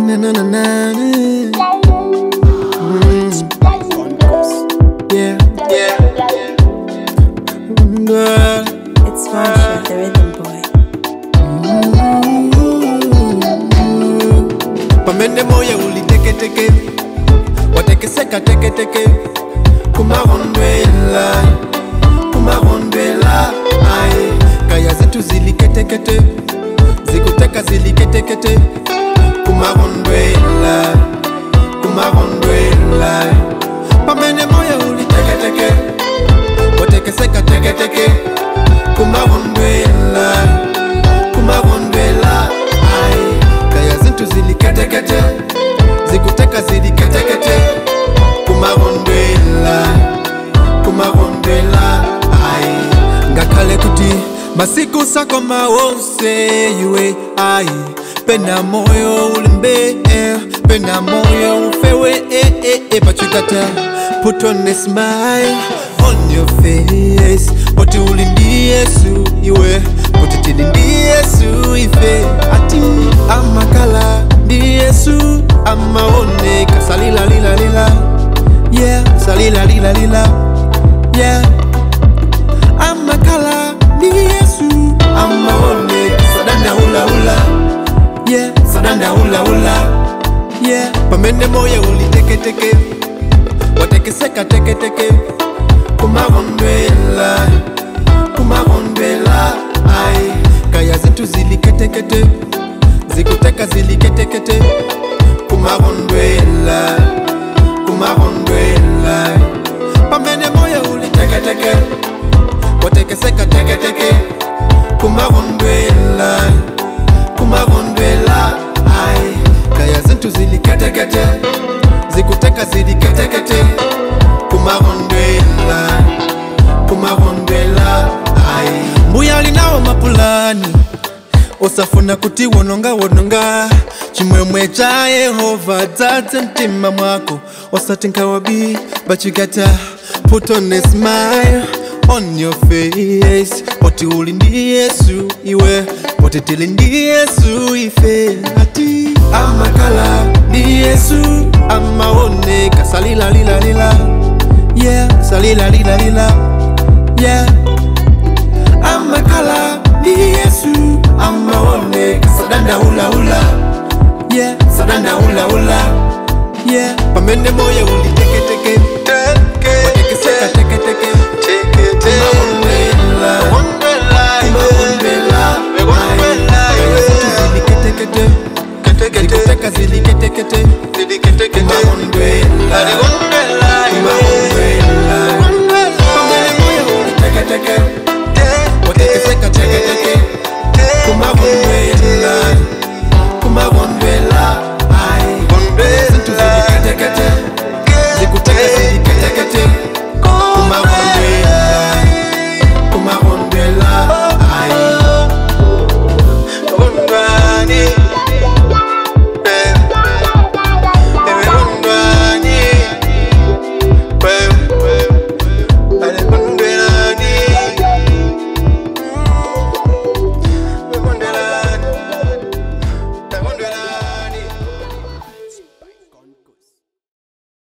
na na na na. Mm, yeah, yeah. Mm, girl. It's Marsha, the rhythm boy. pamene moyo uliteketeke watekeseka teketeke kumarondwela kumarondwela aye kaya zetu ziliketekete zikuteka ziliketekete kumarondwela kumarondwela pamene moyo uliteketeke watekeseka teketeke kumarondwela kumarondwela aye kaya zintu ziliketekete zikuteka ziliketekete kumarondwela kumarondwela ayi ngakhale kuti masiku sakoma wonse iwe ayi pena moyo ulimbe pena moyo ufewe eh, eh, eh, but you gotta put on a smile on your face poti uli ndi yesu iwe poti tili ndi yesu ife ati amakala ndi yesu amaoneka salilalilalila yeah salilalilalila yeah amakala ndi yesu amaoneka sadanda hulaula yeah sadanda hulaula yeah pamene moyo uliteketeke watekeseka teketeke kumarondwela kumarondwela ai kaya zintu ziliketekete zikuteka ziliketekete kumarondwela kumarondwela pamene moyo uliteketeke watekeseka teketeke kumarondwela kumarondwela ai kaya zintu ziliketekete zikuteka ziliketekete kumarondwela kumarondwela ai mbuya alinawo mapulani osafuna kuti wononga wononga chimwemwe cha yehova dzadze mtima mwako osati nkawabi but you gotta put on a smile on your face poti uli ndi yesu iwe poti tili ndi yesu ife ati amakala ndi yesu amaoneka salilalilalila yeah salilalilalila yeah amakala ndi yesu amaoneka sadanda hulaula yeah sadanda hulaula yeah pamene moyo uli